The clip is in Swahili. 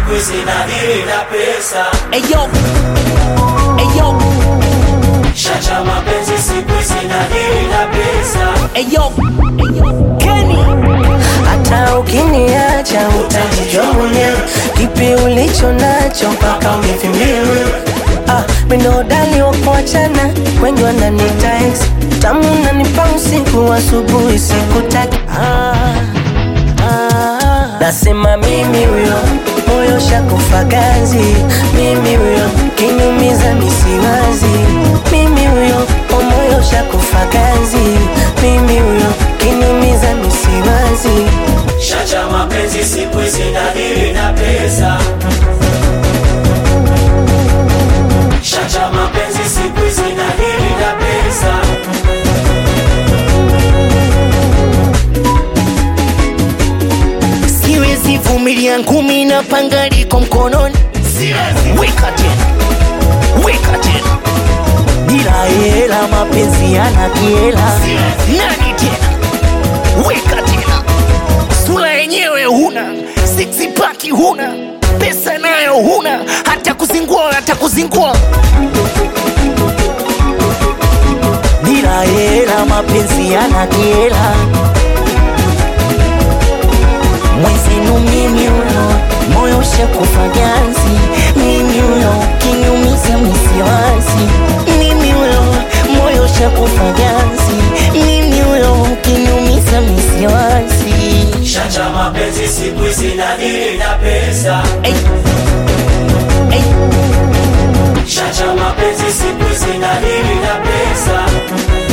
siku hizi nadili na pesa Eyo, eyo, Shacha mapenzi siku hizi nadili na pesa eyo, Kenny. hata ukiniacha utajijua mwenyewe kipi ulicho nacho mpaka umevimbia ah, minodali wakuachana wengi wananita ex tamu nanipa usiku asubuhi sikutaki ah, ah, nasema mimi huyo moyo shakufa ganzi mimi huyo kinyumiza misiwazi mimi huyo o moyo shakufa ganzi mimi huyo kinyumiza misiwazi Shacha mapenzi siku hizi nadili na pesa Shacha mapenzi siku hizi nadili na pesa siwezi vumilia ngumi na panga liko mkononi weka tena weka tena bila hela mapenzi yana kiela nani tena weka tena sura yenyewe huna six pack huna pesa nayo huna hata kuzingua hata kuzingua bila hela mapenzi yana kiela mwenzenu mimi huyo moyo shakufa ganzi mimi huyo kinyumiza misiwazi mimi huyo moyo shakufa ganzi mimi huyo kinyumiza misiwazi Shacha mapenzi siku hizi nadili na pesa Ey. Ey. Shacha mapenzi siku hizi nadili na pesa